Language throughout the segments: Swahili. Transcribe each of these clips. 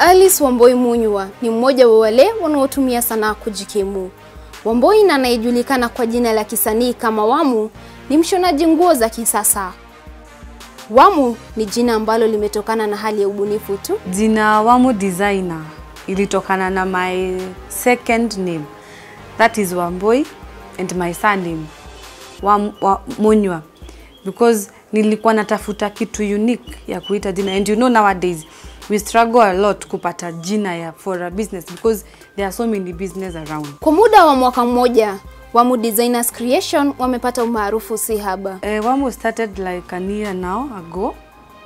Alice Wamboi Munywa ni mmoja wa wale wanaotumia sanaa kujikimu. Wamboi na anayejulikana kwa jina la kisanii kama Wamu ni mshonaji nguo za kisasa. Wamu ni jina ambalo limetokana na hali ya ubunifu tu. Jina Wamu Designer ilitokana na my second name that is Wamboi and my surname Wam, wa, Munywa because nilikuwa natafuta kitu unique ya kuita jina and you know nowadays we struggle a lot kupata jina ya for a business because there are so many business around. Kwa muda wa mwaka mmoja, Wamu Designers Creation wamepata umaarufu si haba. Uh, Wamu started like an year now ago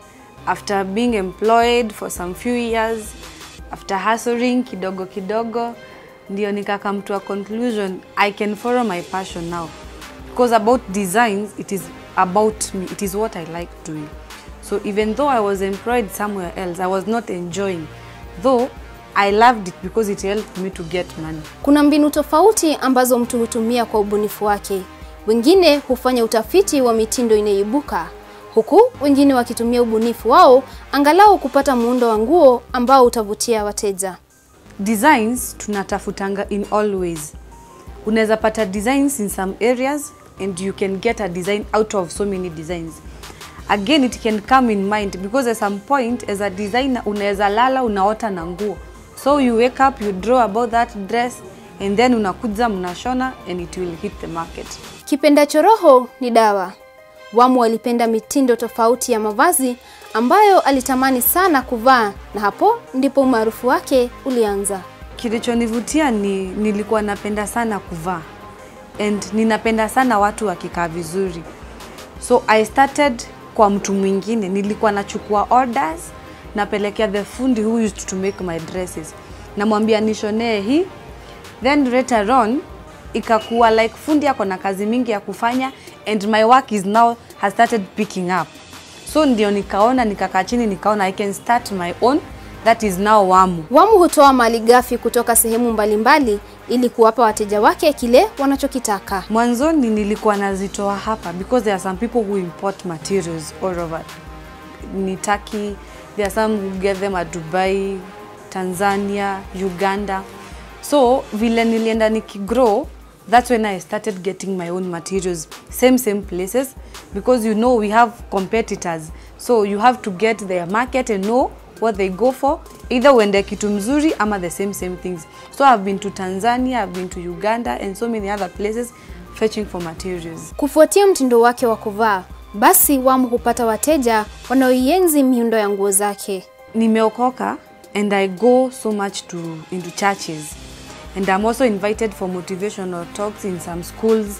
after being employed for some few years after hustling kidogo kidogo ndio nikakam to a conclusion I can follow my passion now because about designs it is about me it is what I like doing so even though I was employed somewhere else I was not enjoying though I loved it because it helped me to get money Kuna mbinu tofauti ambazo mtu hutumia kwa ubunifu wake. Wengine hufanya utafiti wa mitindo inayoibuka, huku wengine wakitumia ubunifu wao angalau kupata muundo wa nguo ambao utavutia wateja. designs tunatafutanga in all ways unaweza pata designs in some areas and you can get a design out of so many designs again it can come in mind because at some point as a designer unaweza lala unaota na nguo so you wake up you draw about that dress and then unakuja mnashona and it will hit the market Kipendacho roho ni dawa. Wamu alipenda mitindo tofauti ya mavazi ambayo alitamani sana kuvaa, na hapo ndipo umaarufu wake ulianza. Kilichonivutia ni nilikuwa napenda sana kuvaa and ninapenda sana watu wakikaa vizuri, so I started kwa mtu mwingine. Nilikuwa nachukua orders napelekea the fundi who used to make my dresses, namwambia nishonee hii, then later on ikakuwa like fundi ako na kazi mingi ya kufanya and my work is now has started picking up, so ndio nikaona nikakaa chini nikaona I can start my own that is now Wamu. Wamu hutoa mali ghafi kutoka sehemu mbalimbali ili kuwapa wateja wake kile wanachokitaka. Mwanzoni nilikuwa nazitoa hapa because there are some people who import materials all over. Ni Turkey, there are some who get them at Dubai, Tanzania, Uganda. So vile nilienda nikigrow, that's when I started getting my own materials, same same places because you know we have competitors. So you have to get their market and know what they go for either uende kitu mzuri ama the same same things. So I've been to Tanzania, I've been to Uganda and so many other places fetching for materials. Kufuatia mtindo wake wa kuvaa, basi Wamu hupata wateja wanaoienzi miundo ya nguo zake. Nimeokoka and I go so much to into churches and I'm also invited for motivational talks in some schools,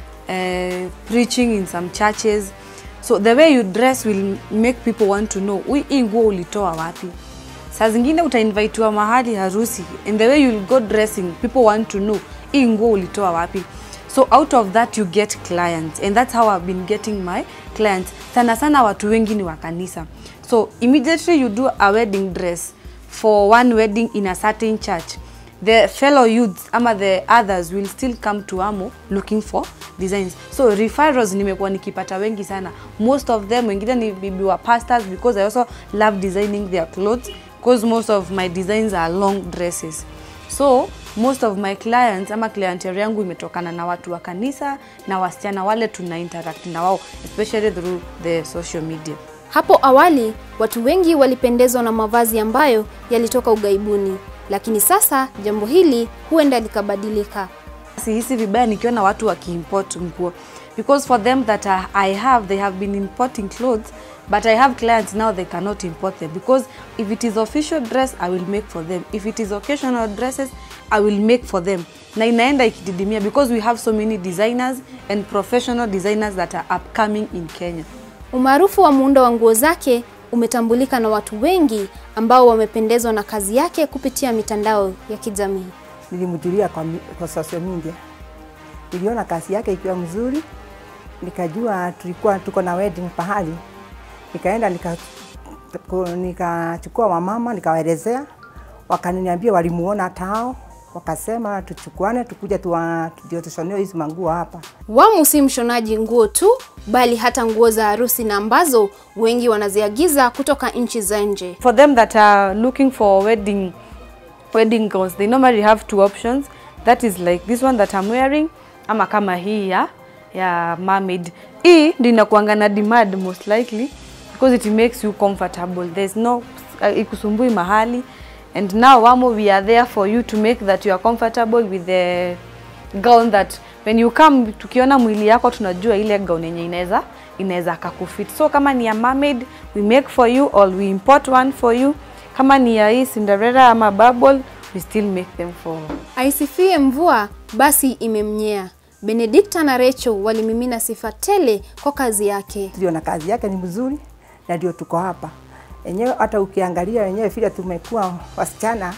uh, preaching in some churches. So the way you dress will make people want to know "Ui, hii nguo ulitoa wapi. Saa zingine utainvitiwa mahali harusi and the way you will go dressing people want to know hii nguo ulitoa wapi. So out of that you get clients and that's how I've been getting my clients. Sana sana watu wengi ni wa kanisa. So immediately you do a wedding dress for one wedding in a certain church the fellow youths ama the others will still come to Amo looking for designs. So referrals nimekuwa nikipata wengi sana. Most of them wengine ni bibi wa pastors because I also love designing their clothes because most of my designs are long dresses. So most of my clients ama clientele yangu imetokana na watu wa kanisa na wasichana wale tuna interact na wao especially through the social media. Hapo awali watu wengi walipendezwa na mavazi ambayo yalitoka ughaibuni, lakini sasa jambo hili huenda likabadilika. sihisi vibaya nikiona watu wakiimport nguo because for them that I- I have they have been importing clothes but I have clients now they cannot import them because if it is official dress I will make for them if it is occasional dresses I will make for them na inaenda ikididimia because we have so many designers and professional designers that are upcoming in Kenya Umaarufu wa muundo wa nguo zake umetambulika na watu wengi ambao wamependezwa na kazi yake kupitia mitandao ya kijamii. nilimjulia kwa, mi- kwa social media. Niliona kazi yake ikiwa mzuri, nikajua tulikuwa tuko na wedding pahali, nikaenda nika ku- nikachukua wamama nikawaelezea, wakaniambia walimuona hata hao wakasema tuchukuane tukuja tuwa- ndio tushonewe hizi manguo hapa. Wamu si mshonaji nguo tu, bali hata nguo za harusi na ambazo wengi wanaziagiza kutoka nchi za nje. For them that are looking for wedding wedding gowns, they normally have two options. That is like this one that I'm wearing ama kama hii ya ya mermaid. Hii ndio inakuanga na demand most likely because it makes you comfortable. There's no uh, ikusumbui mahali and now Wamo we are there for you to make that you are comfortable with the gown that when you come tukiona mwili yako tunajua ile gown yenye inaweza inaweza kakufit. So kama ni ya mermaid we make for you or we import one for you. Kama ni ya hii Cinderella ama bubble we still make them for Aisifie mvua basi imemnyea. Benedikta na Rachel walimimina sifa tele kwa kazi yake. Tuliona kazi yake ni mzuri na ndio tuko hapa enyewe. Hata ukiangalia wenyewe vile tumekuwa wasichana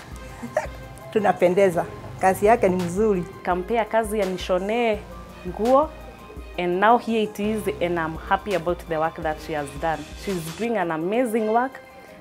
tunapendeza. Kazi yake ni mzuri. kampea kazi ya nishonee nguo and now here it is and I'm happy about the work that she has done. She's doing an amazing work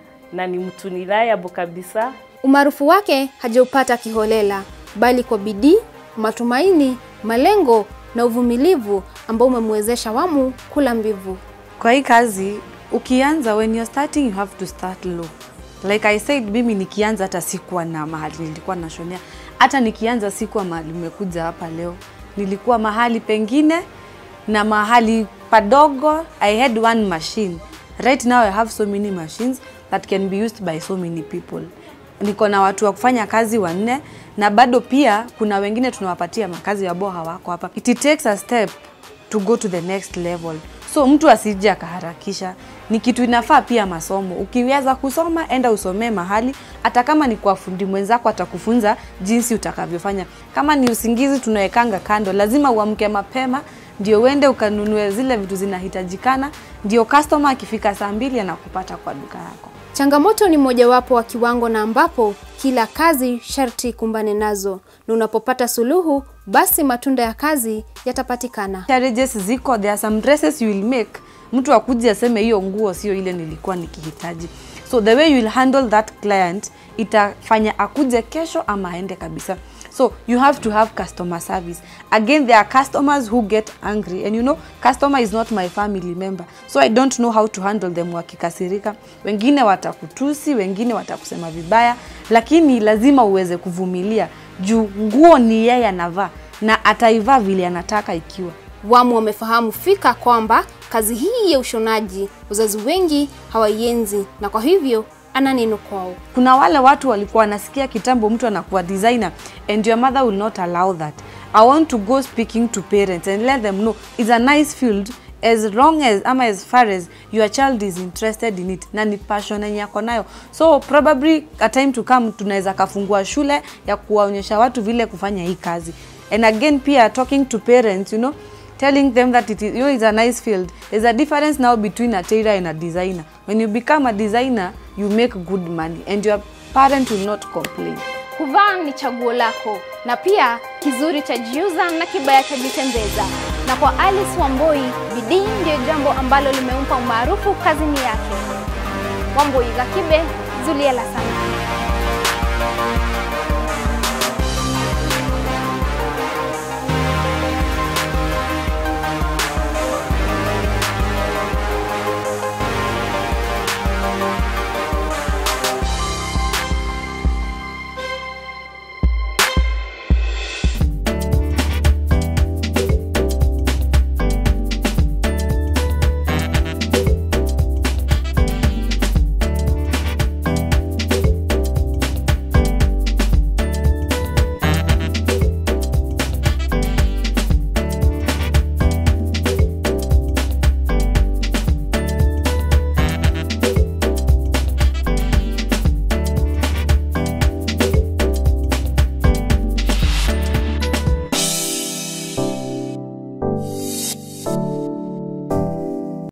na ni mtu reliable kabisa. Umaarufu wake hajaupata kiholela, bali kwa bidii, matumaini, malengo na uvumilivu ambao umemwezesha Wamu kula mbivu. Kwa hii kazi ukianza, when you're starting you have to start low. Like I said, mimi nikianza hata sikuwa na mahali nilikuwa nashonea, hata nikianza sikuwa mahali umekuja hapa leo, nilikuwa mahali pengine na mahali padogo. I had one machine. Right now I have so many machines that can be used by so many people. Niko na watu wa kufanya kazi wanne, na bado pia kuna wengine tunawapatia makazi ambao hawako hapa. It takes a step to go to the next level. So mtu asije akaharakisha, ni kitu inafaa pia masomo. Ukiweza kusoma, enda usomee mahali, hata kama ni kwa fundi mwenzako atakufunza jinsi utakavyofanya. Kama ni usingizi tunawekanga kando, lazima uamke mapema ndio uende ukanunue zile vitu zinahitajikana, ndio customer akifika saa mbili anakupata kwa duka yako. Changamoto ni mojawapo wa kiwango na ambapo kila kazi sharti kumbane nazo, na unapopata suluhu, basi matunda ya kazi yatapatikana. challenges ziko, there are some dresses you will make, mtu akuje aseme hiyo nguo sio ile nilikuwa nikihitaji. So the way you will handle that client itafanya akuje kesho ama aende kabisa. So you have to have customer service. Again, there are customers who get angry and you know, customer is not my family member. So I don't know how to handle them wakikasirika. Wengine watakutusi, wengine watakusema vibaya, lakini lazima uweze kuvumilia juu nguo ni yeye anavaa na ataivaa vile anataka ikiwa. Wamu wamefahamu fika kwamba kazi hii ya ushonaji wazazi wengi hawaienzi, na kwa hivyo ana neno kwao. Kuna wale watu walikuwa wanasikia kitambo mtu anakuwa designer and your mother will not allow that. I want to go speaking to parents and let them know it's a nice field as long as ama as far as your child is interested in it na ni passion yenye yako nayo so probably a time to come tunaweza kafungua shule ya kuwaonyesha watu vile kufanya hii kazi and again pia talking to parents you know telling them that it is, you know, it's a nice field. There's a difference now between a tailor and a designer. When you become a designer, you make good money and your parent will not complain. Kuvaa ni chaguo lako, na pia kizuri chajiuza na kibaya chajitembeza. Na kwa Alice Wamboi, bidii ndiyo jambo ambalo limempa umaarufu kazini yake. Wamboi Gakibe, Zulia la Sanaa.